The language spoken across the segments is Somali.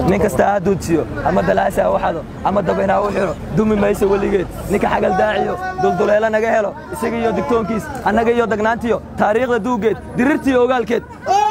nin kasta ha duudsiyo ama dalaasa ha u xado ama dabayn ha u xidho dumi mayso weligeed ninka xagal daaciyo dulduleelo naga helo isaga iyo digtoonkiis annaga iyo dagnaantiyo taariikhda duuggeed dirirtiiyo ogaalkeed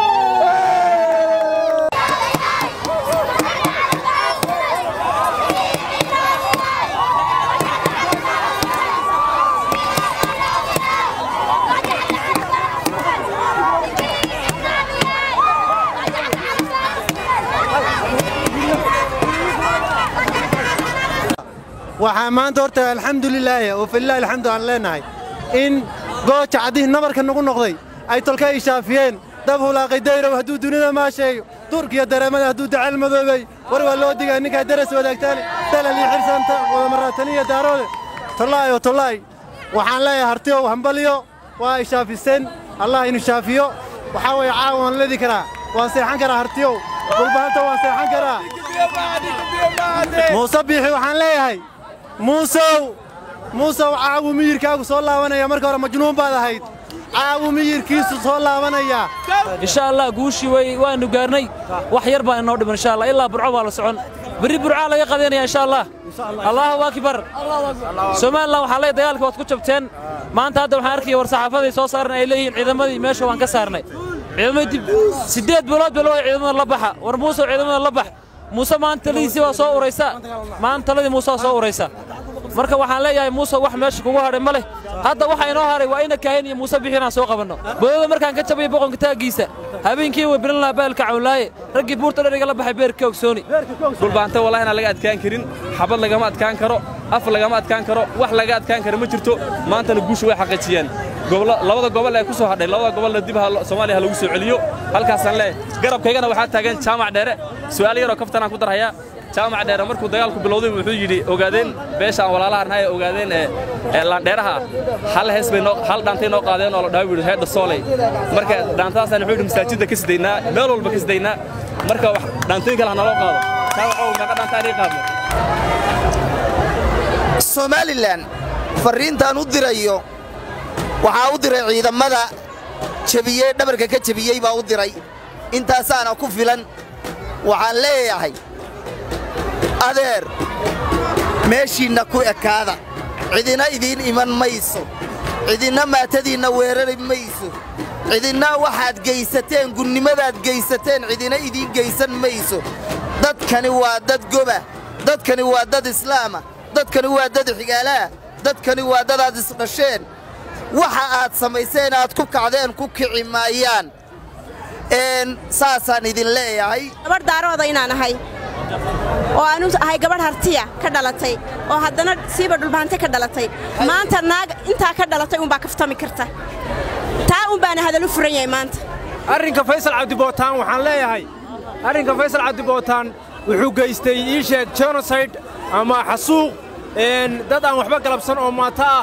waxaa maanta horta alxamdulilaahi oo filaahi alxamdu aan leenahay in gooja caddihii nabarka nagu noqday ay tolka ay shaafiyeen dab hulaaqay dayrow hadduu dunida maasheeyo durkiyo dareemada hadduu dacal madoobay war waa loo digaa ninkaa daras wadaagtaale dalal iyo xirsanta wadamaraataniya daaroode tollaay oo tollaay waxaan leeyahay hartiyow hambaliyo waa ay shaafiseen allah inu shaafiyo waxaa weeye caawa waan ledi karaa waan seexan karaa hartiyow dhulbahanta waan seexan karaa muuse biixi waxaan leeyahay muusow muusow caawu miyirkaagu soo laabanaya marka hore majnuun baad ahayd caawu miyirkiisu soo laabanaya insha allah guushii way waanu gaarnay wax yar baa inoo dhiman insha allah ilaa burco baa la socon berri burcaa laga qadanaya insha allah allahu akbar somalilan waxaa leey dagaalkii waad ku jabteen maanta hadda waxaan arkaya war saxaafaday soo saaran ay leeyihiin ciidamadii meesha waan ka saarnay ciidamadii dib siddeed bilood baa loo ciidamada la baxa war muusow ciidamada la bax muuse maanta taladiisii waa soo uraysa maanta taladii muuse waa soo uraysa marka waxaan leeyahay muuse wax meesha kugu hadhay ma leh hadda waxa inoo haray waa ina kaahin iyo muuse bixi inaan soo qabanno boodada markaan ka jabayo boqonka taaggiisa habeenkii way bilan lahaa baalka cawlaaye raggii buurta dheriga la baxay beerka ogsooni dhulbaanta wallahi inaan laga adkaan karin xabad lagama adkaan karo af lagama adkaan karo wax laga adkaan karo ma jirto maantana guusha way xaqiijiyeen labada gobol ee ku soo hadhay labada gobolna dib soomaaliya ha lagu soo celiyo halkaasaan leeyahay garabkaygana waxaa taagan jaamac dheere su'aal yaroo kaftanaan ku darhayaa jaamac dheere markuu dagaalku bilowday wuxuu yidhi ogaadeen beesha aan walaalaha nahay ee ogaadeen ee laandheeraha ah hal hees bay hal dhaantay noo qaadeen oo la dhahay yidhi heedha sooley marka dhaantadaasaan wuxuu yidhi masaajidda ka sidaynaa meel walba ka sidaynaa marka wax dhaantooyin kale ha naloo qaado jaamacow meeqa dhaantaan ii qaadno somalilan farriintaan u dirayo waxaa u diray ciidamada jebiyey dhabarka ka jebiyey baa u diray intaasaana ku filan waxaan leeyahay adeer meeshiinna ku ekaada cidina idiin iman mayso cidinna maatadiinna weerari mayso cidinna waxaad geysateen gunnimadaad geysateen cidina idiin geysan mayso dadkani waa dad goba dadkani waa dad islaama dadkani waa dad xigaalaah dadkani waa dadaad isdhasheen waxa aad samayseen aad ku kacdeen ku kici maayaan saasaan idin leeyahay gabadh daarooda inaan ahay oo aanu ahay gabadh hartiya ka dhalatay oo haddana siiba dhulbaante ka dhalatay maanta naag intaa ka dhalatay unbaa kaftami karta taa unbaana hadalu furan yahay maanta arrinka faysal cabdibootaan waxaan leeyahay arrinka faysal cabdibootaan wuxuu geystay ii sheeg jenoside ama xasuuq dad aan waxba galabsan oo maato ah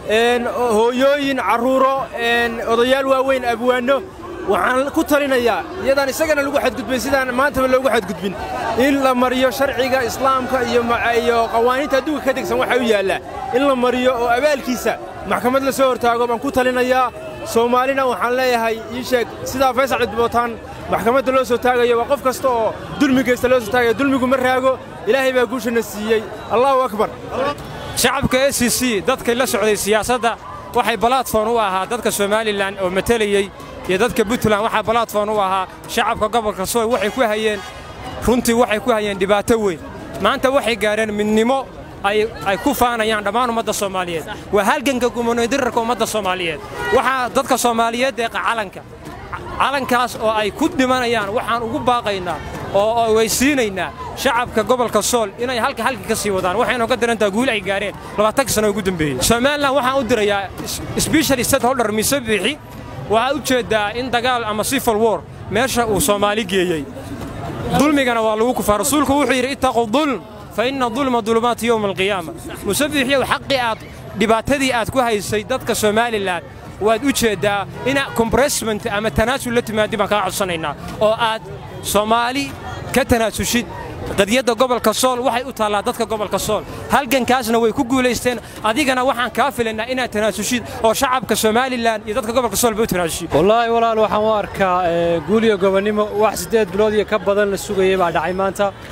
hooyooyin carruuro odayaal waaweyn abwaanno waxaan ku talinayaa iyadaan isagana lagu xadgudbin sidaan maantaba loogu xadgudbin in la mariyo sharciga islaamka iyo qawaaniinta adduunka ka degsan waxaa u yaallaa in la mariyo oo abaalkiisa maxkamad la soo hortaago baan ku talinayaa soomaalina waxaan leeyahay ii sheeg sidaa faysal cabdibootaan maxkamadda loo soo taagayo waa qof kasta oo dulmi geysta loo soo taagaya dulmigu ma raago ilaahay baa guushana siiyey allahu akbar shacabka s c c dadkay la socday siyaasadda waxay balatfon u ahaa dadka somalilan oo matelayey iyo dadka puntland waxaa balatfon u ahaa shacabka gobolka sooy waxay ku hayeen runtii waxay ku hayeen dhibaato weyn maanta waxay gaareen midnimo ay ku faanayaan dhammaan ummadda soomaaliyeed waa halganka gumanoydirarka ummadda soomaaliyeed waxaa dadka soomaaliyeed deeqa calanka calankaas oo ay ku dhimanayaan waxaan ugu baaqaynaa oo weysiinaynaa shacabka gobolka sool inay halka halka ka sii wadaan waxaynu ka darantaa guul ay gaareen labaatanka sano ugu dambeeyey somalilan waxaan u dirayaa special state holder mise biixi waxaa u jeeddaa in dagaal ama civil war meesha uu soomaali geeyey dulmigana waa lagu kufaa rasuulku wuxuu yidhi ittaqu dulm fa inna dulma dulumaati yowma alqiyaama musabiixyow xaqii aad dhibaatadii aad ku haysay dadka somalilan waad u jeeddaa ina kombressment ama tanaasul la timaadi baan kaa codsanaynaa oo aad soomaali ka tanaasushid qadiyadda gobolka sool waxay u taallaa dadka gobolka sool halgankaasna way ku guulaysteen adigana waxaan kaa filaynaa inaad tanaasushid oo shacabka somalilan iyo dadka gobolka sool ba u tanaasushid wallaahi walaal waxaan u arkaa guuliyo gobonnimo wax siddeed bilood iyo ka badan la sugayay baa dhacay maanta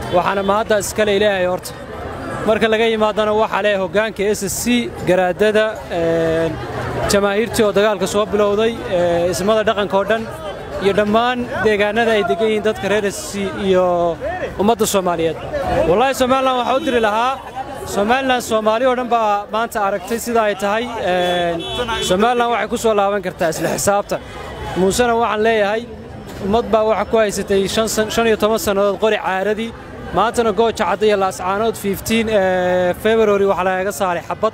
waxaana mahadda iskale ilaahay horta marka laga yimaadana waxaa leh hoggaanka s s c garaadada jamaahiirtii oo dagaalka soo bilowday ismada dhaqanka oo dhan iyo dhammaan deegaanada ay degan yihiin dadka reer s c iyo ummadda soomaaliyeed wallaahi somalilan waxaa u diri lahaa somalilan soomaali oo dhan baa maanta aragtay sida ay tahay somalilan waxay ku soo laaban kartaa isla xisaabtan muusena waxaan leeyahay ummad baa waxa ku haysatay shan iyo toban sannadood qori caaradii maantana gooja cadda iyo laascaanood february waxaa lagaga saaray xabad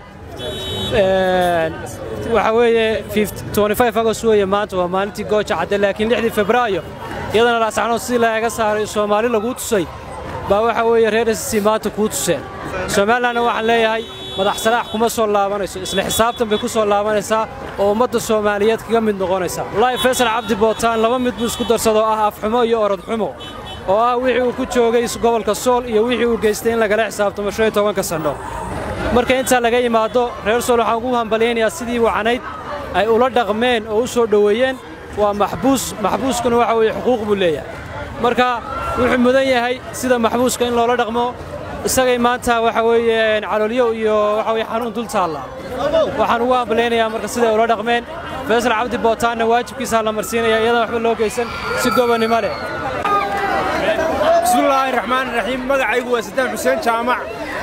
waxaa weeye agost weeye maanta waa maalintii gooja cadde laakiin lixdii febraayo iyadana laascaanood sidii lagaga saaray soomaali laguu tusay baa waxaa weeye reer sc maanta kuu tuseen somalilanna waxaan leeyahay madax salaax kuma soo laabanayso isla xisaabtan bay ku soo laabanaysaa oo ummadda soomaaliyeed kaga mid noqonaysaa wallaahi faysal cabdi bootaan laba mid buu isku darsadoo ah afxumo iyo orodxumo oo ah wixii uu ku joogay gobolka sool iyo wixii uu geystay in lagala xisaabtamo shan iyo tobanka sannho marka intaa laga yimaado reer sool waxaan ugu hambalyaynayaa sidii wacnayd ay ula dhaqmeen oo u soo dhoweeyeen waa maxbuus maxbuuskuna waxa weeye xuquuq buu leeyahay marka wuxuu mudan yahay sida maxbuuska in loola dhaqmo isagay maanta waxa weeye caloolyo iyo waxa weye xanuun dul taalla waxaan ugu hambalaynayaa marka siday ula dhaqmeen faysal cabdi bootaanna waajibkiisaa la marsiinaya iyadan waxba loo geysan si gobonnimo leh bismillaahi raxmaan raxiim magacaygu waa sadaan xuseen jaamac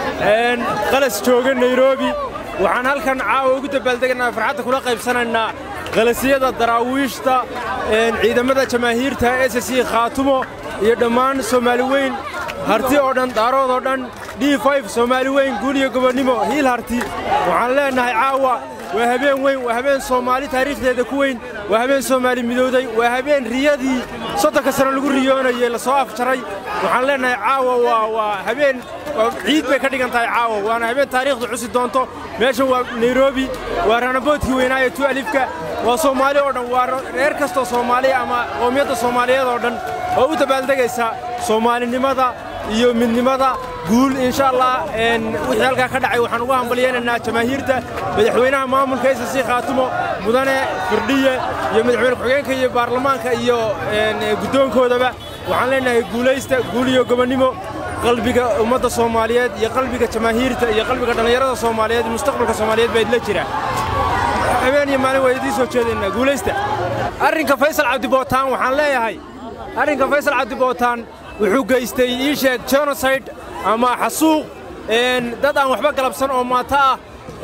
qalas jooga nairobi waxaan halkan caawa ugu dabaaldeganaa farxadda kula qaybsanaynaa qalasyada daraawiishta ciidamada jamaahiirta s c khaatumo iyo dhammaan soomaali weyn harti oo dhan daarood oo dhan d soomaali weyn guul iyo gobonnimo hiil harti waxaan leennahay caawa waa habeen weyn waa habeen soomaali taariikhdeeda ku weyn waa habeen soomaali midowday waa habeen riyadii soddonka sano lagu riyoonayey la soo afjaray waxaan leennahay caawa waa waa habeen ciid bay ka dhigan tahay caawa waana habeen taariikhdu cusi doonto meeshan waa nairobi waa ranaboodkii weynaaye tu alifka waa soomaali oo dhan waa reer kastoo soomaaliya ama qoomiyadda soomaaliyeed oo dhan oo u dabaaldegaysa soomaalinimada iyo midnimada guul insha allah wixii halkaa ka dhacay waxaan ugu hambalyaynaynaa jamaahiirta madaxweynaha maamulka s c khaatumo mudane firdhiye iyo madaxweyne ku-xigeenka iyo baarlamaanka iyo guddoonkoodaba waxaan leennahay guulaysta guul iyo gobonnimo qalbiga ummadda soomaaliyeed iyo qalbiga jamaahiirta iyo qalbiga dhallinyarada soomaaliyeed iyo mustaqbalka soomaaliyeed baa idla jira habeen iyo maalin waa idiin soo jeedaynaa guulaysta arrinka faysal cabdibootaan waxaan leeyahay arrinka faysal cabdibootaan wuxuu geystay ii sheeg genosayd ama xasuuq dad aan waxba galabsan oo maato ah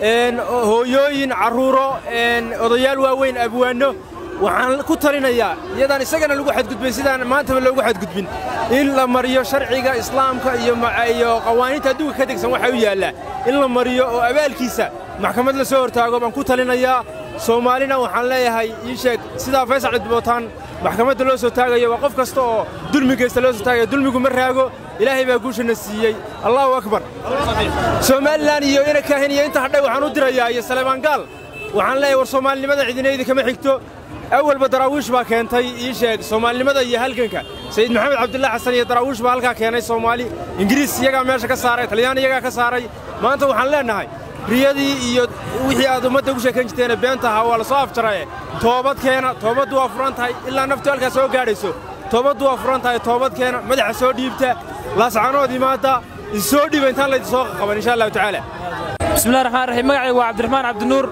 hooyooyin carruuro odayaal waaweyn abwaanno waxaan ku talinayaa iyadaan isagana lagu xadgudbin sidaan maantaba loogu xadgudbin in la mariyo sharciga islaamka iyo qawaaniinta adduunka ka degsan waxaa u yaallaa in la mariyo oo abaalkiisa maxkamad la soo hortaago baan ku talinayaa soomaalina waxaan leeyahay ii sheeg sidaa faysal cabdibootaan maxkamadda loo soo taagayo waa qof kasta oo dulmi geysta loo soo taagaya dulmigu ma raago ilaahay baa guushana siiyey allahu akbar somalilan iyo ina kaahin iyo inta hadhay waxaan u dirayaa iyo saleebaan gaal waxaan leeyahay war soomaalinimada cidinaydi kama xigto awalba daraawiish baa keentay ii sheeg soomaalinimada iyo halganka sayid maxamed cabdullahi xasan iyo daraawiish baa halkaa keenay soomaali ingiriis iyagaa meesha ka saaray talyaan iyagaa ka saaray maanta waxaan leennahay riyadii iyo wixii aad ummadda ugu sheekayn jirteene beenta ahaa waa la soo afjaraye toobadkeena toobaddu waa furan tahay ilaa naftu halkaa soo gaadhayso toobaddu waa furan tahay toobadkeena madaxa soo dhiibta laascanood imaadda issoo dhiiba intaan laydin soo qaban insha allahu tacaala bismillahi raxmaan raxiim magacaygu waa cabdiraxmaan cabdinuur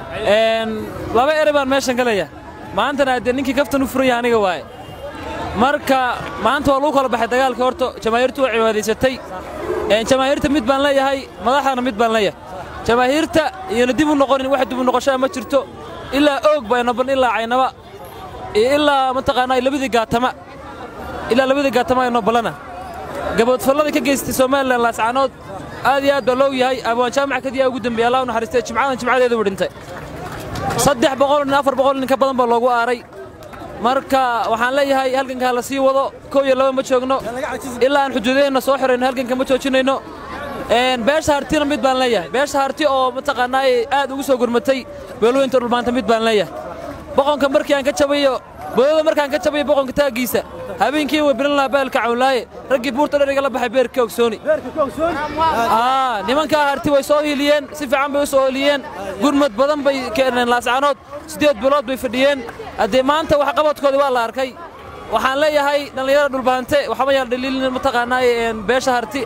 laba ere baan meeshan galaya maantana dee ninkii kaftan u furan yahay aniga waaye marka maanta waa lagu kala baxay dagaalkii horta jamaahiirtu waa cibaadaysatay jamaahiirta mid baan leeyahay madaxdana mid baan leeyahay jamaahiirta iyona dib u noqonin wax dib u noqoshaa ma jirto ilaa oog bay noban ilaa caynaba iyo ilaa mataqaanaa labadii gaatama ilaa labadii gaatama ay nobalana gaboodfallada ka geystay somalilan laascaanood aad iyo aad baa loo yahay abwaan jaamac kadiyaa ugu dambeeyey allah u naxariistay jimcadan jimcadeeda uu dhintay saddex boqol nin afar boqol nin ka badan baa loogu aaray marka waxaan leeyahay halgankaa la sii wado kow iyo laba ma joogno ilaa aan xuduudaheenna soo xirayno halganka ma joojinayno beesha hartina mid baan leeyahay beesha harti oo mataqaanaa aad ugu soo gurmatay beelweynta dhulmaanta mid baan leeyahay boqonka markii aan ka jabayo boodada markaan ka jabayo boqonka taaggiisa habeenkii way bilan lahaa baalka cawnlaaye raggii buurta dheriga la baxay beerka ogsooni nimankaa harti way soo hiiliyeen si fiican bay u soo hiiliyeen gurmad badan bay keeneen laascaanood siddeed bilood bay fadhiyeen haddee maanta waxqabadkoodii waa la arkay waxaan leeyahay dhallinyarada dhulbaante waxba yaan dhaliilin mataqaanaaye beesha harti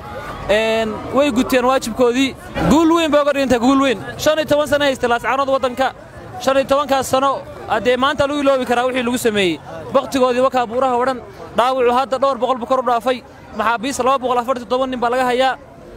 way guteen waajibkoodii guul weyn bay uga dhigantay guul weyn shan iyo toban sana haysta laascaanood waddanka shan iyo tobankaas sano haddee maanta lagu iloobi karaa wixii lagu sameeyey bakhtigoodii wakaa buuraha odhan dhaawacu hadda dhowr boqol bu kor u dhaafay maxaabiis laba boqol afartan toban nin baa laga hayaa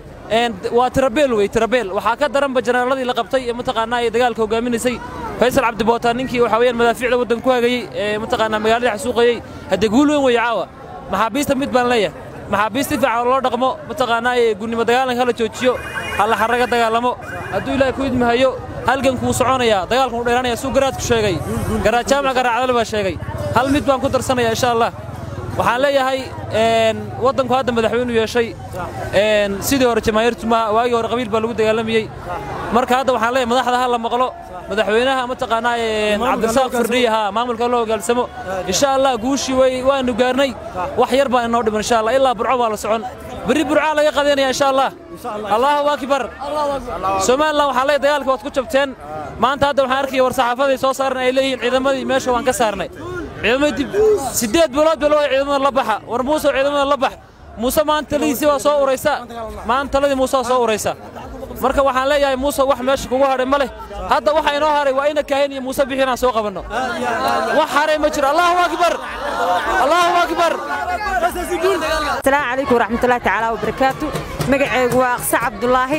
waa tirabeel wey tirabeel waxaa ka daranba janaaladii la qabtay ee mataqaanaa ee dagaalka hogaaminaysay faysal cabdibootaan ninkii waxaa weyaan madaafiicda waddan ku hagayey ee mataqaanaa magaalada xasuuqayey haddee guul weyn weeye caawa maxaabiista mid baan leeyahay maxaabiist si fiican loo dhaqmo mataqaanaa ee gunnimo dagaalanka hala joojiyo halla xarraga dagaalamo hadduu ilaahay ku idmahayo halgankuu soconayaa dagaalkan u dheeraanaya suu garaadku sheegay garaad jaamac garaacdale baa sheegay hal mid baan ku darsanaya insha allah waxaan leeyahay waddanku hadda madaxweynu yeeshay sidii hore jamaahiirtu ma waagii hore qabiil baa lagu dagaalamayey marka hadda waxaan leeyahay madaxda ha la maqlo madaxweynaha mataqaanaa cabdirasaaq firdhiya ha maamulka loo hogaalsamo insha allah guushii way waanu gaarnay wax yar baa inoo dhiman insha allah ilaa burco baa la socon berri burcaa laga qadanaya insha allah allahu akbar somalilan waxaa leeyahay dagaalka waad ku jabteen maanta hadda waxaan arkaya war saxaafaday soo saaran ay leeyihiin ciidamadii meesha waan ka saarnay ciidamadii siddeed bilood baa loo ciidamada la baxa war muuse ciidamada la bax muuse maanta taladiisii waa soo uraysa maanta taladii muuse waa soo uraysa marka waxaan leeyahay muuse wax meesha kugu hadhay ma leh hadda waxa inoo haray waa ina kaahin iyo muuse bixi inaan soo qabanno wax haray ma jiro allahu akbar allahu akbar asalaamu calaykum waraxmatullahi tacaala wabarakaatu magacaygu waa aqse cabdulaahi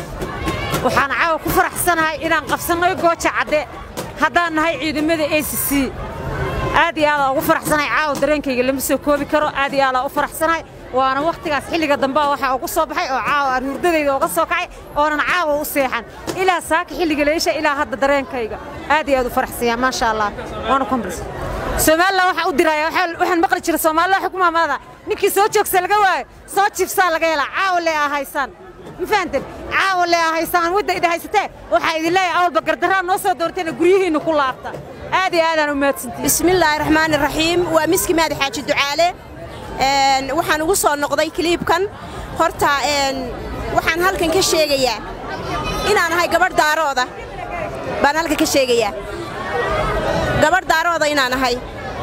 waxaan caawa ku faraxsanahay inaan qabsannay gooja cadde haddaan nahay ciidamada a c c aad iyo aadaan ugu faraxsanahay caawa dareenkayga lama soo koobi karo aad iyo aadaan u faraxsanahay waana wakhtigaas xilliga dambe waxaa ugu soo baxay oo caawa aan hurdadayda uga soo kacay oonan caawa u seexan ilaa saaka xilliga leesha ilaa hadda dareenkayga aad iyo aad u faraxsanya maasha allah waana kumbris somalilan waxaa u diraya waxaan maqli jira soomaalida xukumaamada ninkii soo joogsa laga waayo soo jiifsaa laga helaa caawa lee ahaysaan ma fahanteen caawa lee ahaysaan wadda idin haysatee waxaa idin leeyahay awalba gardarraa noo soo doorteena guryihiinna ku laabta aad iyo aadaan u mahadsantihin bismillaahi raxmaani raxiim waa miski maadi xaaji ducaale waxaan ugu soo noqday kiliibkan horta waxaan halkan ka sheegayaa inaan ahay gabadh daarooda baan halkan ka sheegayaa gabadh daarooda inaan ahay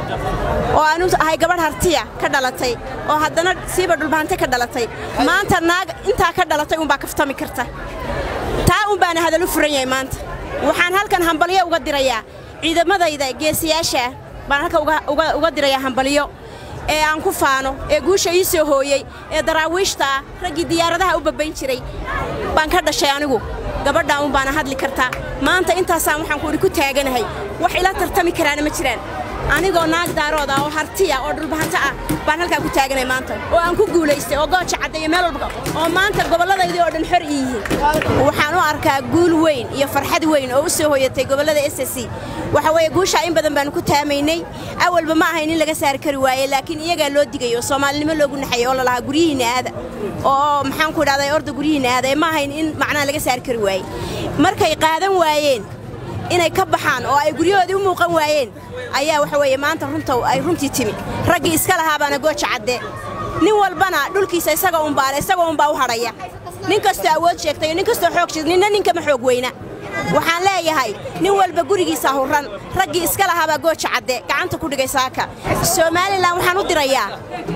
oo aanu ahay gabadh hartiya ka dhalatay oo haddana siiba dhulbaante ka dhalatay maanta naag intaa ka dhalatay unbaa kaftami karta taa un baana hadalu furan yahay maanta waxaan halkan hambalyo uga dirayaa ciidamadayda geesiyaashaah baan halkan uga dirayaa hambalyo ee aan ku faano ee guusha ii soo hooyey ee daraawiishta ah raggii diyaaradaha u babbayn jiray baan ka dhashay anigu gabadhaan un baana hadli kartaa maanta intaasaan waxaan kuudhi ku taaganahay wax ila tartami karaana ma jiraan anigoo naag daarood ah oo hartiya oo dhulbahanto ah baan halkaa ku taaganay maanta oo aan ku guulaystay oo gooja caddeeyo meel walba oo maanta gobolladaydii oo dhan xor ii yihiin waxaan u arkaa guul weyn iyo farxad weyn oo u soo hoyatay gobollada s s c waxa weeye guushaa in badan baanu ku taamaynay awalba ma ahayn in laga saari kari waaye laakiin iyagaa loo digayo soomaalinimo loogu naxayay oo lalahaa guryihiinna aada oo maxaan ku idhahday orda guryihiinna aada ee ma ahayn in macnaha laga saari kari waaye markay qaadan waayeen inay ka baxaan oo ay guryahoodii u muuqan waayeen ayaa waxa weeye maanta runta ay runtii timi raggii iska lahaabaana gooja cadde nin walbana dhulkiisa isaga unbaale isagoo unbaa u hadhaya nin kastoo awood sheegtay nin kastoo xoog sheegtay ninna ninkama xoog weyna waxaan leeyahay nin walba gurigiisa hurran raggii iska lahaabaa gooja cadde gacanta ku dhigay saaka somalilan waxaan u dirayaa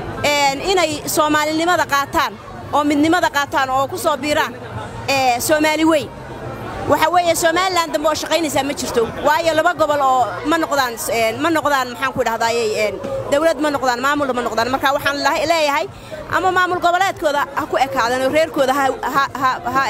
inay soomaalinimada qaataan oo midnimada qaataan oo ku soo biiraan soomaali weyn waxa weeye somalilan dambe oo shaqaynaysaa ma jirto waayo laba gobol oo ma noqdaan ma noqdaan maxaan ku idhahdaaye dawlad ma noqdaan maamulna ma noqdaan marka waxaan leeyahay ama maamul goboleedkooda ha ku ekaadaan oo reerkooda ha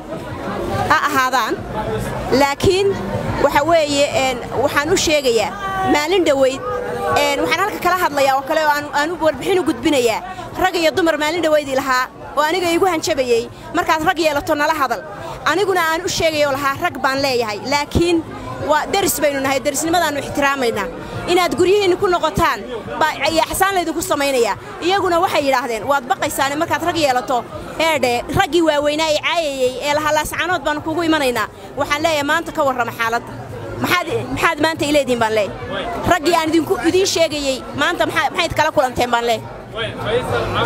ahaadaan laakiin waxa weeye waxaan u sheegayaa maalin dhoweyd waxaan halka kala hadlayaa oo kale oo aan warbixin u gudbinayaa rag iyo dumar maalin dhoweydii lahaa oo aniga iigu hanjabayey markaad rag yeelato nala hadal aniguna aan u sheegayoo lahaa rag baan leeyahay laakiin waa deris baynu nahay derisnimadaannu ixtiraamaynaa inaad guryihiinna ku noqotaan baa yaxsaan laydinku samaynayaa iyaguna waxay yidhaahdeen waad baqaysaane markaad rag yeelato eedhe raggii waaweynaa ee caayayey ee lahaa laascanood baannu kugu imanaynaa waxaan leeyahay maanta ka warrama xaaladda maxaad maanta ileediin baan leeyahay raggii aan idiin sheegayey maanta maxayd kala kulanteen baan leeyahay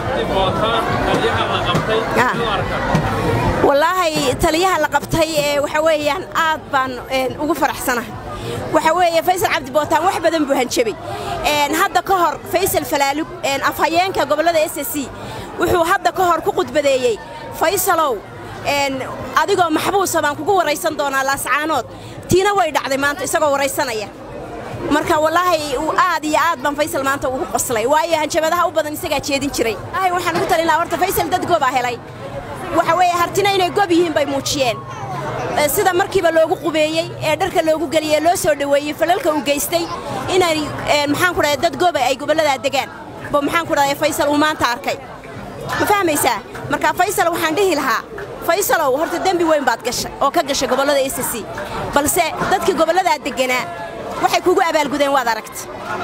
wallaahi taliyaha la qabtay ee waxa weeyaan aad baan ugu faraxsanahay waxa weeye faysal cabdi bootaan wax badan buu hanjabay hadda ka hor faysal falaalug afhayeenka gobollada s c wuxuu hadda ka hor ku khudbadeeyey faysalow adigoo maxbuusa baan kugu waraysan doonaa laascaanood tiina way dhacday maanta isagoo waraysanaya marka wallaahi aad iyo aad baan faysal maanta ugu qoslay waayo hanjabadaha u badan isagaa jeedin jiray wallaahi waxaan ugu talin lahaa horta faysal dad goobaa helay waxa weeye hartina inay gob yihiin bay muujiyeen sida markiiba loogu qubeeyey ee dharka loogu geliyey loo soo dhoweeyey falalka uu geystay inay maxaan ku dhahay dad gooba ay gobolladaa degaan bo maxaan ku dhahay faysal uu maanta arkay ma fahmaysaa marka faysal waxaan dhihi lahaa faysalow horta dembi weyn baad gashay oo ka gashay gobollada s c balse dadkii gobolladaa degganaa waxay kugu abaalgudeen waad aragta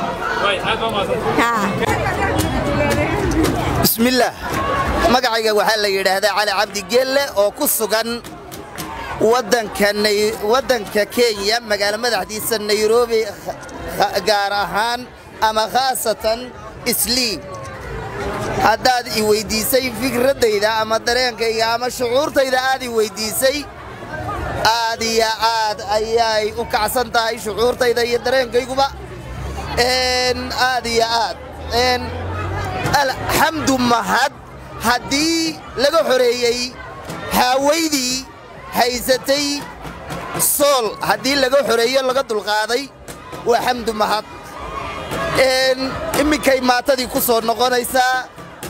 bismillaah magacayga waxaa la yidhaahdaa cali cabdi geelle oo ku sugan waddanka kenya magaalo madaxdiisa nairobi gaar ahaan ama khaasatan islii haddaad i weyddiisay fikraddayda ama dareenkayga ama shucuurtayda aad i weyddiisay aad iyo aad ayay u kacsan tahay shucuurtayda iyo dareenkayguba aad iyo aad alxamdu mahad haddii laga xoreeyey haawaydii haysatay sool haddii laga xoreeyo laga dulqaaday waa xamdu mahad imminkay maatadii ku soo noqonaysaa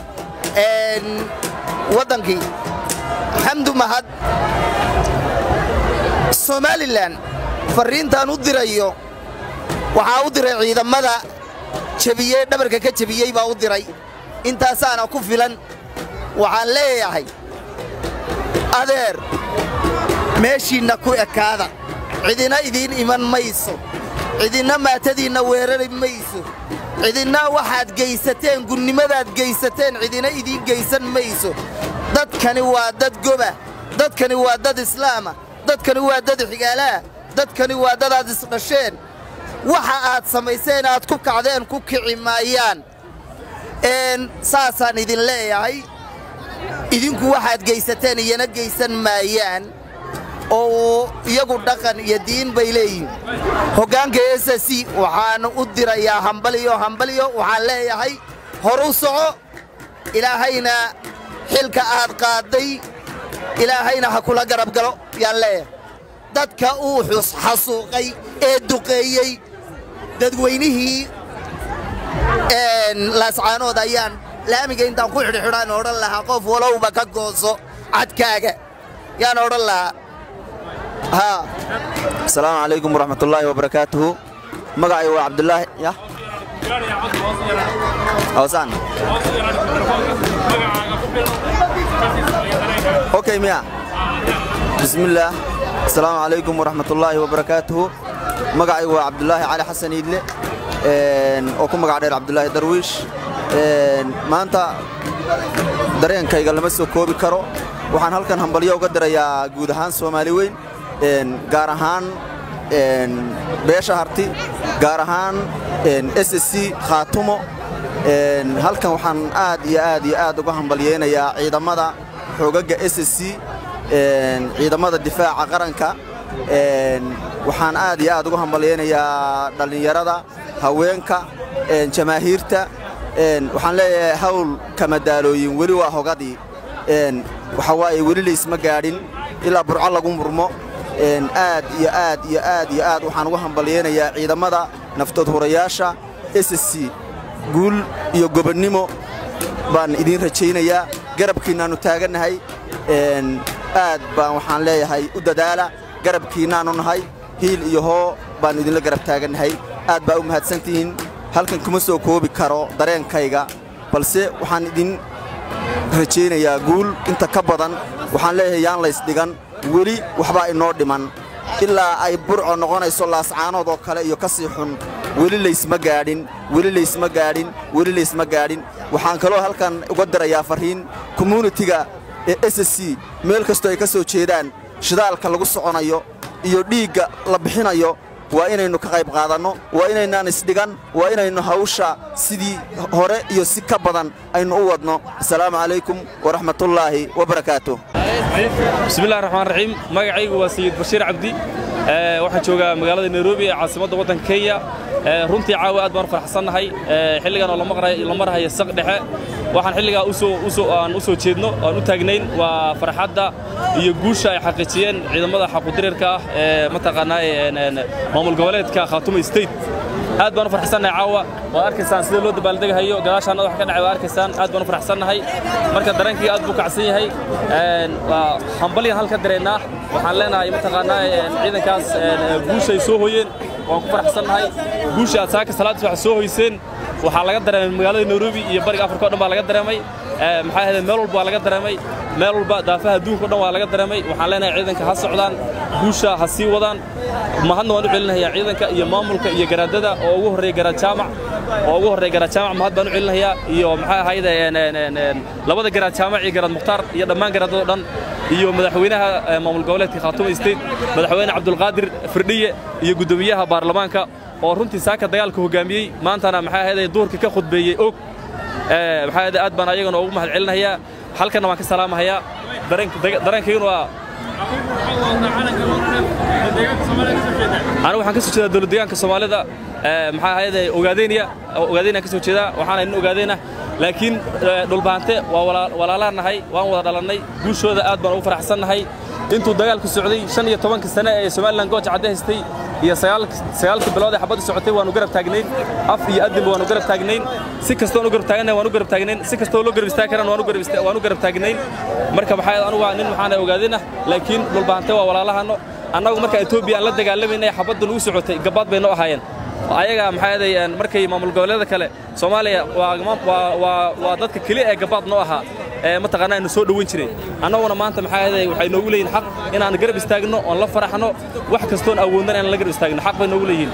waddankii xamdu mahad somalilan farriintaan u dirayo waxaa u diray ciidammada jebiyey dhabarka ka jebiyey baa u diray intaasaana ku filan waxaan leeyahay adeer meeshiinna ku ekaada cidina idiin iman mayso cidinna maatadiinna weerari mayso cidinna waxaad geysateen gunnimadaad geysateen cidina idiin geysan mayso dadkani waa dad goba dadkani waa dad islaama dadkani waa dad xigaalaah dadkani waa dad aad isdhasheen waxa aad samayseen aad ku kacdeen ku kici maayaan saasaan idin leeyahay idinku waxaad geysateen iyana geysan maayaan oo iyagu dhaqan iyo diin bay leeyihiin hoggaanka s c waxaan u dirayaa hambaliyo hambaliyo waxaan leeyahay horu soco ilaahayna xilka aad qaadday ilaahayna ha kula garab galo yaan leeyahay dadka uu xasuuqay ee duqeeyey dadweynihii laascaanood ayaan laamiga intaan ku xidhxidhaan odhan lahaa qof walowba ka gooso cadkaaga yaan odhan lahaa asalaamu calaykum waraxmatullaahi wabarakaatuhu magacay waa cabdulaahi ya awsaan okay miya bismillaah asalaamu calaykum waraxmatullaahi wabarakaatuhu magacay waa cabdulaahi cali xasan iidle oo ku magac dheer cabdulaahi darwiish maanta dareenkayga lama soo koobi karo waxaan halkan hambalyo uga dirayaa guud ahaan soomaali weyn gaar ahaan beesha harti gaar ahaan s c khaatumo halkan waxaan aad iyo aad iyo aad uga hambalyeynayaa ciidamada xoogagga s c ciidamada difaaca qaranka waxaan aad iyo aad uga hambalyeynayaa dhallinyarada haweenka jamaahiirta waxaan leeyahay hawl kamadaalooyin weli waa hogadii waxa waaye weli laysma gaadhin ilaa burco lagu murmo aad iyo aad iyo aad iyo aad waxaan uga hambalyeynayaa ciidamada naftood hurayaasha s c guul iyo gobonnimo baan idiin rajaynayaa garabkiinnaannu taagannahay aad baan waxaan leeyahay u dadaala garabkiinnaannu nahay hiil iyo hoo baannu idinla garab taagannahay aad baa u mahadsantihiin halkan kuma soo koobi karo dareenkayga balse waxaan idin rajaynayaa guul inta ka badan waxaan leeyahay yaan laysdhigan weli waxbaa inoo dhiman ilaa ay burco noqonayso laascaanood oo kale iyo ka sii xun weli laysma gaadhin weli laysma gaadhin weli laysma gaadhin waxaan kaloo halkan uga dirayaa farriin communitiga ee s c meel kastoo ay ka soo jeedaan shidaalka lagu soconayo iyo dhiigga la bixinayo waa inaynu ka qayb qaadanno waa inaynaan isdhigan waa inaynu hawsha sidii hore iyo si ka badan aynu u wadno asalaamu calaykum waraxmatullaahi wabarakaatu bismillahi raxmaan raxiim magacaygu waa sayid bashiir cabdi Ee, waxaan joogaa magaalada nairobi ee caasimadda waddanka kenya Ee, runtii caawa aad baan u faraxsannahay Ee, xilligan oo la maqray- la marhayo saq dhexe waxaan xilligaa usoo usoo aan u soo jeedno aan u taagnayn waa farxadda iyo guusha ay xaqiijiyeen ciidamada xaqudirirka ah ee mataqaanaa een, een, maamul goboleedka khaatumo state aad baan u farxsannahay caawa waad arkaysaan sida loo dabaaldegahayo gadaashaana wax ka dhacay waad arkaysaan aad baan u farxsannahay marka dareenkii aad buu kacsan yahay Een, waa hambalyan halka dareennaa waxaan leenahay mataqaanaa een, ciidankaas een, guushay soo hoyeen waan ku faraxsannahay guusha aad saaka salaad subax soo hoyseen waxaa laga dareemay magaalada nairobi iyo bariga afrika o dhan baa laga dareemay Ee, maxaa ahayd meel walba waa laga dareemay meel walba daafaha adduunka o dhan waa laga dareemay waxaan leenahay ciidanka ha socdaan guusha ha sii wadaan mahadna waan u celinayaa ciidanka iyo maamulka iyo garaadada oo ugu horreeya garaad jaamac oo ugu horreeya garaad jaamac mahad baan u celinayaa iyo maxaa ahayd een, een, een, een, labada garaad jaamac iyo garaad mukhtaar iyo dhammaan garaadada o dhan iyo madaxweynaha eh, maamul goboleedka khaatumo state madaxweyne cabdulqaadir firdhiye iyo guddoomiyaha baarlamaanka oo runtii saaka dagaalka hogaamiyey maantana maxaa ahayd duurka ka khudbeeyey og Ee, maxaa ahayd aad baan ayagana ugu mahad celinayaa halkana waan ka salaamahayaa dareenk- daga- dareenkayguna waa anigu waxaan ka soo jeedaa dowlad deegaanka soomaalida ee, maxaa ahayd ogaadeyniya ogaadeyniyan ka soo jeedaa waxaana nin ogaadeyna laakiin ee, dhulbaante waa walaa- walaalaan nahay waan wada dhalannay guushooda aad baan ugu faraxsannahay intuu dagaalku socday shan iyo tobanka sane ee somalilan gooja cadde haystay iyo sagaalk- sagaalkii bilood ee xabadda socotay waanu garab taagnayn af iyo adinba waanu garab taagnayn si kastoon u garab taagnayn waanu garab taagnayn si kastoo loo garab istaagi karaan waanu garab ista- waanu garab taagnayn marka maxaa ahayd anigu waa nin waxaana ogaadina laakiin dhulbaante waa walaalahano annagu marka etoobiya aan la dagaalamayna xabadda nagu socotay gabaad bay noo ahaayeen ayaga maxaa ahaday een, markay maamul goboleeda kale soomaaliya waa waa waa waa dadka keliya ee gabaad noo ahaa ee mataqaanaa ina soo dhoweyn jiray annaguna maanta maxaa ahaday waxay noogu leeyihin xaq inaan garab istaagno oon la faraxno wax kastoon awoodnan inaan la garab istaagno xaq bay noogu leeyihin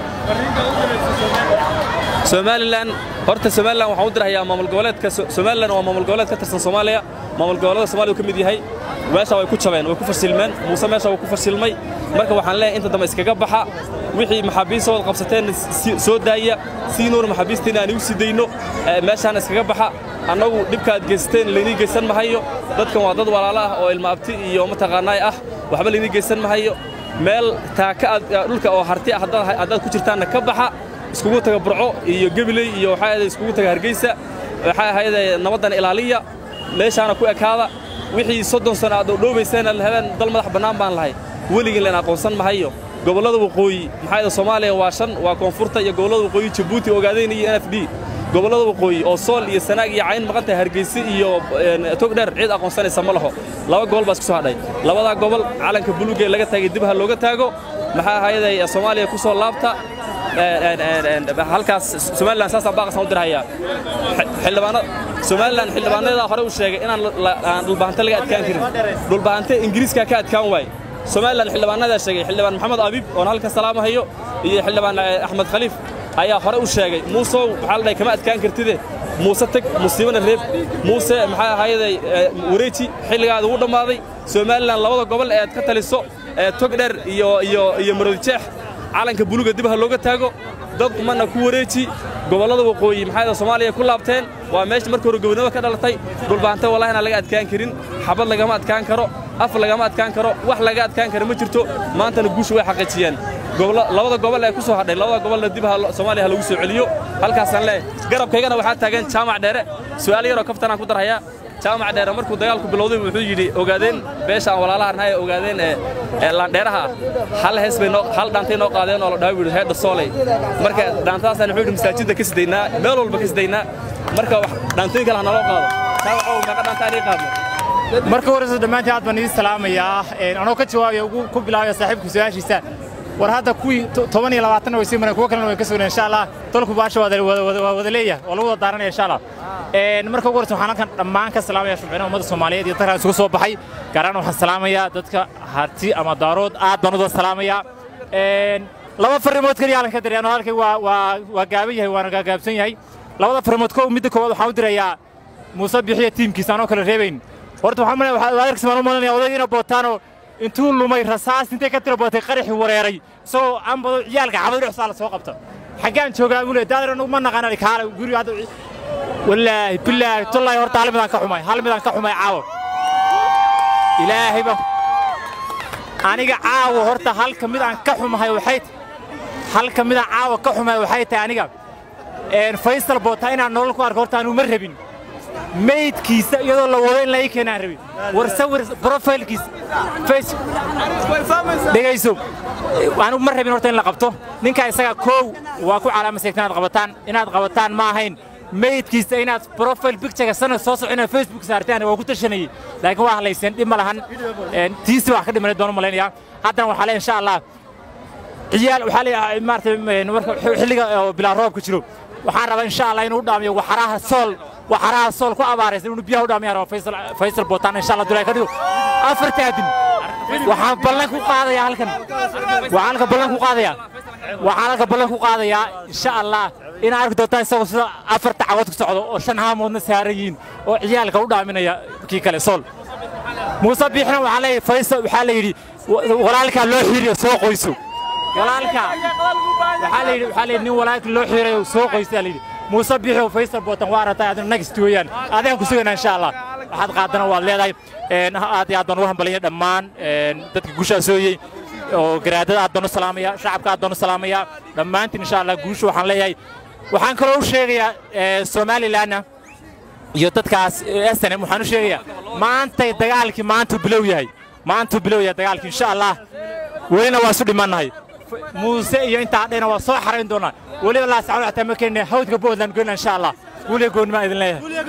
somalilan horta somalilan waxaan u dirahayaa maamul goboleedka So- somalilan waa maamul goboleed ka tirsan soomaaliya maamul goboleeda soomaaliya uu ka mid yahay meesha way ku jabeen way ku fashilmeen muuse meesha wuu ku fashilmay marka waxaan leeyahay inta dambe iskaga baxa wixii maxaabiistooda qabsateen si- soo daaya siinuuna maxaabiisteena aan igu sii dayno ee, meeshaan iskaga baxa annagu dhibka aad geysteen laynii geysan mahayo dadkan waa dad walaalo ah oo ilma abti iyo mataqaanaay ah waxba laynii geysan mahayo meel taaka aad dhulka oo harti ah haddaad haddaad ku jirtaanna ka baxa iskugu taga burco iyo gebiley iyo waxaa ahayd iskugu taga hargeysa waxaa ahayd nabaddan ilaaliya meeshaana ku ekaada wixii soddon sano aad dhowdhoobayseen aad lahadeen dal madax bannaan baan lahay weligiin leen aqoonsan mahayo gobollada waqooyi maxaa ahayd soomaaliya waa shan waa koonfurta iyo gobollada waqooyi jabuuti ogaadeen iyo n f d gobollada waqooyi oo sool iyo sanaag iyo cayn maqan tahay hargeysa iyo een, togdheer cid aqoonsanaysa ma laho laba gobol baa isku soo hadhay labadaa gobol calanka buluugee laga taagay dib ha looga taago maxaa ahayd soomaaliya ku soo laabta een, een, een, een, halkaas somalilan saasaa baaqasaan u dirhayaa xildhibaanada somalilan xildhibaanadaa hore u sheegay inaan la- aan dhulbahante laga adkaan karin dhulbahante ingiriiskaa ka adkaan waaye somalilan xildhibaanadaa sheegay xildhibaan maxamed abiib oon halka salaamahayo iyo xildhibaan eh, axmed khaliif ayaa hore u sheegay muusow waxaa la dhahay kama adkaan kartide muuse teg musiibana reeb muuse maxaa ahayday wareeji xilligaada ugu dhammaaday somalilan labada gobol ee aad ka taliso ee togdheer iyo iyo iyo marodijeex calanka buluga dib ha looga taago dad mana ku wareeji gobollada waqooyi maxaa ahayd soomaaliya ku laabteen waa meesha markii hore gobonimo ka dhalatay dhulbaante wallahi inaan laga adkaan karin xabad lagama adkaan karo af lagama adkaan karo wax laga adkaan karo ma jirto maantana guusha way xaqiijiyeen gobollo- labada gobol ee ku soo hadhay labada gobolna dib ha lo- soomaaliya ha lagu soo celiyo halkaasaan leeyahay garabkaygana waxaa taagan jaamac dheere su'aal yaroo kaftanaan ku darhayaa jaamac dheere markuu dagaalku bilowday wuxuu yidhi ogaadeen beesha aan walaalaha nahay ee ogaadeen ee ee laandheeraha ah hal hees bay noo hal dhaantay noo qaadeen oo la dhahay buu yidhi heedha sooley marka dhaantadaasaan wuxuu yidhi masaajidda ka sidaynaa meel walba ka sidaynaa marka wax dhaantooyin kale ha naloo qaado jaamacow meeqa dhaanta aan ii qaadno marka horeysa dhammaantiin aad baan idin salaamayaa Een, anoo ka jawaabaya ugu ku bilaabaya saaxiibka su-aashiisa war hadda kuwii to- toban iyo labaatanna way sii mareen kuwo kalena way ka sugneen insha allah dalku baasha waa wada- wada waa wada leeyahay waa lagu wada daaranaya insha allah Een, marka ugu horeysa waxaan halkan dhammaan ka salaamaya shubcinaha ummadda soomaaliyeed iyo dadkan isugu soo baxay gaar ahaan waxaan salaamayaa dadka harti ama daarood aad baan u wada salaamayaa Een, laba farrimood keliya halkan ka dirayaan oo halkay waa waa waa gaaban yahay waana gaagaabsan yahay labada farrimood kow midda koowaad waxaan u dirayaa muuse bixiya tiimkiisa anoo kale reebayn horta waxaan malaya waxaa adeerkis baan u malanaya odaygiina bootaano intuu lumay rasaas intay ka tira bootay qaraxii wareeray isagoo ambado ciyaalka xabad dhexsaa la soo qabta xaggaan joogaa buu leey daadar ma naqaan kaale guriga hadda wallaahi bilaahi tullaahi horta hal midaan ka xumay hal midaan ka xumay caawa ilaahay baan aniga caawa horta halka mid aan ka xumahay waxay halka mid aan caawa ka xumahay waxay tahay aniga faysal boota inaan nolol ku arko horta aanu ma rabin maydkiisa iyadoo la wado in la ii keenaan rabin war sawir brofailkiisa dhegayso anigu ma rabin horta in la qabto ninkaa isaga koow waa ku calaamaseegta inaad qabataan inaad qabataan ma ahayn maydkiisa inaad profile pictureka sanad soo soco inaad facebook saartaan waa ku tashanayey laakiin waa hadlayseen dhib ma lahan tiisi wax ka dhimanay doonu malaynayaa haddana waxaa le insha allah ciyaal waxaa leeyahay maaragtay marka xilliga bilaa roobka jiro waxaan rabaa insha allah inuu dhaamiyo waxaraha sool waxaraha sool ku abaaraysan inuu biyaha u dhaamiyaan raba faysal faysal bootaan insha allah dulay ka dhigo afartaadin waxaan ballan ku qaadayaa halkan waxaan halka ballan ku qaadayaa waxaan halka ballan ku qaadayaa insha allah inaa arki doontaan isagoo sida afarta cagood ku socdo oo shan haamoodna saaran yihiin oo ciyaalka u dhaaminaya kii kale sool muuse biixna waxaa leeyahay faysal waxaa la yidhi walaalkaa loo xiiriyo soo qoyso walaalka waxaa la yidhi waxaa la yidhi nin walaalka loo xiirayo soo qoysaa la yidhi muuse biixo faysal bootan waa aragtay adina nagist weeyaan adaan ku sugaynaa insha allah waxaad qaadana waad leedahay aad iyo aad baan ugu hambalaya dhammaan dadka guushaa sooyey oo garaadada aad baan u salaamaya shacabka aad baan u salaamaya dhammaantiin insha allah guusha waxaan leeyahay waxaan kaloo u sheegayaa somalilanna iyo dadkaas snm waxaan u sheegayaa maantay dagaalkii maantuu bilow yahay maantuu bilow yahay dagaalkii insha allah welina waa isu dhimannahay muuse iyo intaa dhayna waa soo xarayn doonaa weliba laasacado xataa ma keenina hawdka boodland goyna insha allah weliga goonimaa idin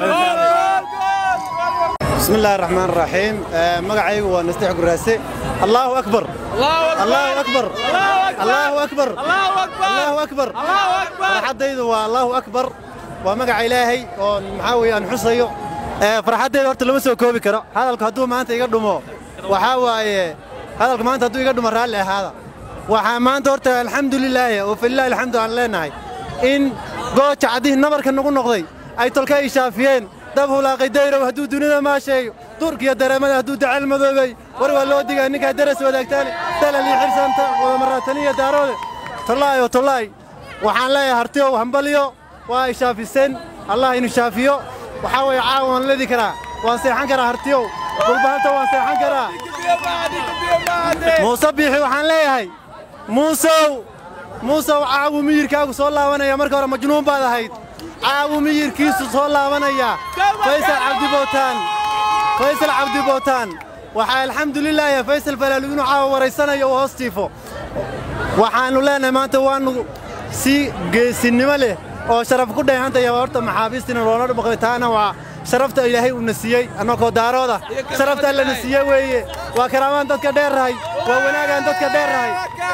leeyahay بسم الله الرحمن الرحيم مقعي ونستيح قراسي الله أكبر الله أكبر الله أكبر الله أكبر فرحديdu الله أكبر ومقع إلهي ومحاوي أن حصيو فرحديdu horta lama soo koobi karo hadalku hadduu maanta iga dhumo waxaa waaye hadalku maanta hadduu iga dhumo raalli ahaada waxaa maanta horta alxamdulilaahi oo filaahi alxamdu aan leenahay in gooja caddihii nabarka nagu noqday ay tolka ay shaafiyeen dab hulaaqay dayrow hadduu dunida maasheeyo durkiyo dareemada hadduu dacal madoobay war waa loo digaa ninkaa daras wadaagtaan dalal iyo xirsanta wadamaraataniya daaroode tollaayo tollaay waxaan leeyahay hartiyow hambaliyo waa ay shaafiseen allah inu shaafiyo waxaa weeye caawa waan ledi karaa waan seexan karaa hartiyow gulbahanta waan seexan karaa muuse biixi waxaan leeyahay muusow muusow caawu miyirkaagu soo laabanaya marka hore majnuun baad ahayd caawu miyirkiisu soo laabanaya faysal cabdibootaan faysal cabdibootaan waxaa alxamdulilaahi faysal falaalu inuu caawa waraysanayo uu hoos tiifo waxaannu leenahay maanta waannu si geesinnimo leh oo sharaf ku dheehantaya horta maxaabiistina loola dhumaqday taana waa sharafta ilaahay uuna siiyey annagoo daarooda sharafta allana siiye weeye waa karaamaan dadka dheerrahay waa wanaagaan dadka dheerrahay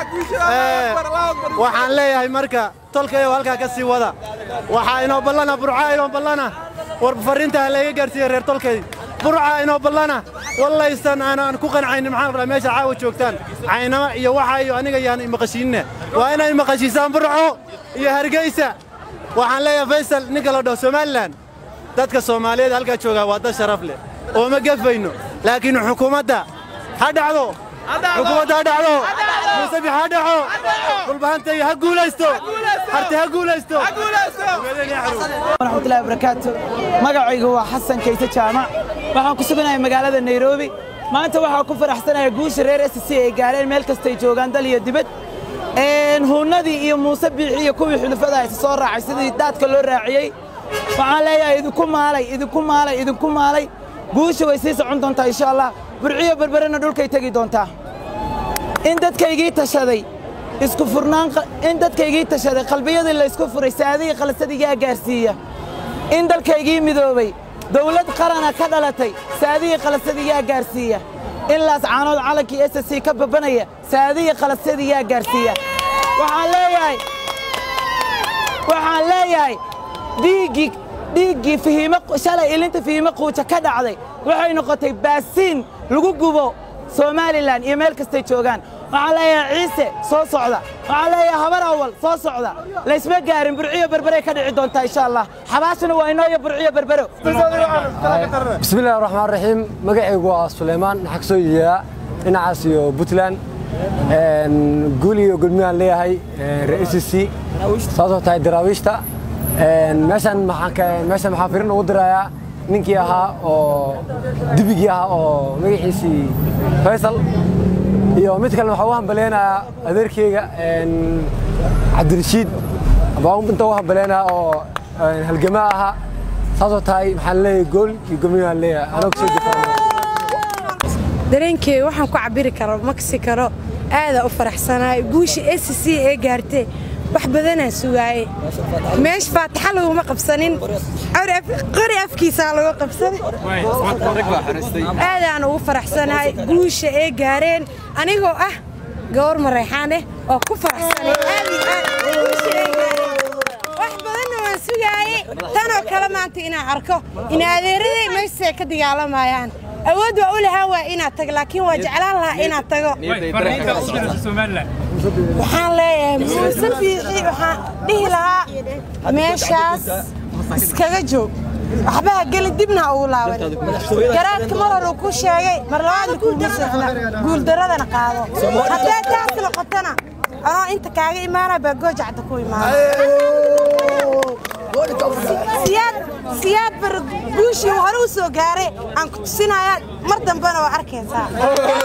waxaan leeyahay marka tolkayo halkaa ka sii wada waxaa inoo ballana burcaa inoo ballana war farriinta ha layga gaarsiiya reer tolkay burcaa inoo ballana wallaysan aanaan ku qancaynin maxaan rabaa meesha caawa joogtaan caynama iyo waxa iyo aniga yaan imaqashiinne waa inay imaqashiisaan burco iyo hargeysa waxaan leeyahay faysal ninka la dhaho somalilan dadka soomaaliyeed halkaa joogaa waa dad sharaf leh oo ma gefayno laakiin xukuumadda ha dhacdo xukuumadda ha dhacdo muusabix ha dhaco dhulbahantay ha guulaysto harti ha guulaysto waraxmatullahi wabarakaatu magacaygu waa xasan kayse jaamac waxaan ku suganahay magaalada nairobi maanta waxaa ku faraxsanahay guusha reer s c ay gaareen meel kastay joogaan dal iyo dibad huunnadii iyo muuse biixi iyo kuwii xulufada isa soo raacay sidii daadka loo raaciyey waxaan leeyahay idinku maalay idinku maalay idinku maalay guusha way sii socon doontaa insha allah burciyo berberena dhulkay tegi doontaa in dadkaygii tashaday isku furnaan in dadkaygii tashaday qalbiyadii laysku furay saadihii khalasadigaa gaarsiiya in dalkaygii midoobay dawlad qarana ka dhalatay saadihii khalasadigaa gaarsiiya in laascaanood calankii s c ka babanaya saadihii khalasadigaa gaarsiiya waxaan leeyahay waxaan leeyahay dhiiggii dhiiggii fihiimo shalay ilinta fihiimo quuja ka dhacday waxay noqotay baasiin lagu gubo somalilan iyo meel kastay joogaan waxaan leeyahay ciise soo socda waxaan leeyahay habar awal soo socda laysma gaarin burciyo berberay ka dhici doontaa insha allah xabaashuna waa inooyo burciyo berbero bismillahi raxmaan raxiim magacaygu waa suleymaan maxaa kasoo yeeyaa dhinacaas iyo puntland guul iyo gulmiyaan leeyahay reer c c saasoo tahay daraawiishta meeshan meeshan maxaa firin ugu dirayaa ninkii ahaa oo dibigii ahaa oo magaciisii faysal iyo mid kalena waxaa u hambaleynayaa adeerkeyga cabdirashiid baan inta u hambaleynayaa oo halgamaa ahaa saasoo tahay maxaan leeyahay gool iyo gomiyaan leeyahay anoo kasoo difaaca dareenkeyga waxaan ku cabiri karo maksi karo aadaa u faraxsanahay guusha s c ee gaartee wax badanaa sugaaye meesha faataxa laguma qabsanin qori afkiisaa lagu qabsanay aadaan ugu faraxsanahay guusha ee gaareen anigoo ah gawar mareexaan eh oo ku faraxsanay aad iyo aad guusha ee gaareen wax badanna waan sugaaye tanoo kale maanta inaan arko in adeeraday meeshaay ka dagaalamayaan awood waa u lahaan waa inaad tago laakiin waa jeclaan lahaa inaad tago waxaan leeyahay muuse fiixi waxaan dhihi lahaa meeshaas iskaga joog waxbaha geli dibna ha ugu laaban garaadka mar hore uu ku sheegay mar labaadna kuuma socna guuldaradana qaado haddee taas noqotona anoo inta kaaga imaana baa goojacda ku imaana siyaad bar guushii hore u soo gaaray aan ku tusinayaa mar dambena waa arkaysaa